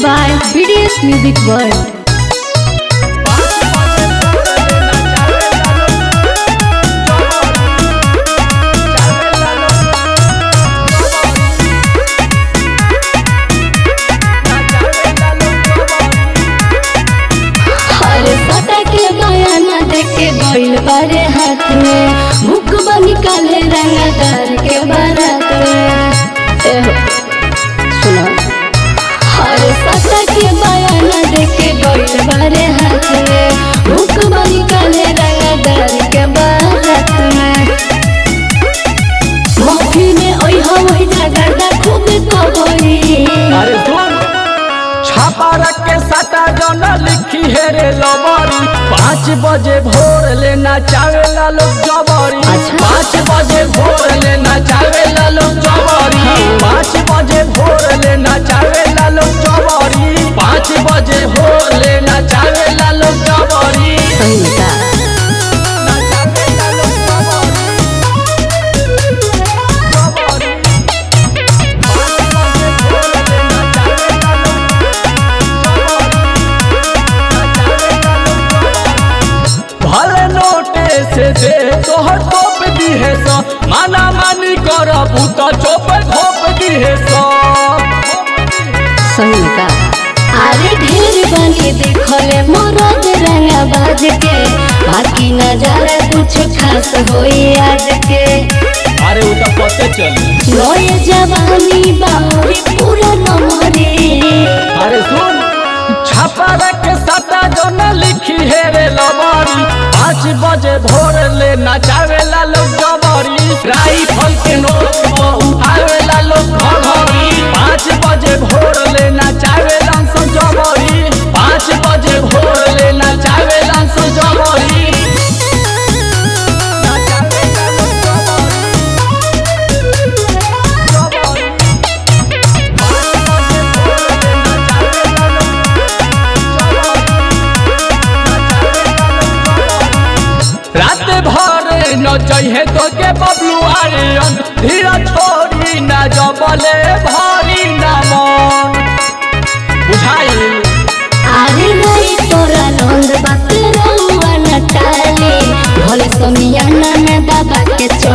by BDS Music World. अरे पता के बयाना देके गइल बारे हाथ में मुख बनी काले रंगदार के बारात में एहो, सुनो अरे पता के बयाना देके गइल बारे हाथ में मुख बनी काले रंगदार के बारात में मौखी में ओइ हवई जागरदा खूब कबई अरे सुन छापा रख के सटा जन लिखी है रे लबरी पाँच बजे भोर लेना चावेला लोग जबरी अच्छा। पाँच बजे भोर लेना चावेला लोग जबरी पाँच बजे भोर लेना चावेला लोग जबरी पाँच बजे भोर लेना चावेला लोग जबरी सही में का ना चावेला लोग जबरी। जबरी। पाँच बजे भोर लेना चावेला लोग भले नोटे से दे तोहर तोप दी है सो माना मानी करबू तो चोप घोप दी है सो सही में का अरे ढेर बनी देखले मोरद रंगा बाज के बाकी नजारा कुछ खास होई आज के अरे वो तो पते चली नोए जवानी बाउरी पूरा नमरे अरे सुन छापा रख सटा जो न लिखी है रे लबारी पाँच बजे भोर ले नचावेला लोग जबरी राइफल के नोक पर उठावेला लोग घघरी पाँच बजे भोर ले नचावेला सो जबरी पाँच बजे भोर ले नचावेला सो जबरी नचावेला लोग जबरी। जबरी। पाँच बजे भोर ले नचावेला लोग रात भर न चाहिए तो के बबलू आर्यन धीरा छोड़ी न जबले भारी न मन बुझाई अरे नहीं तोरा नंद बात रहुआ न टाले भले समियाना में बाबा के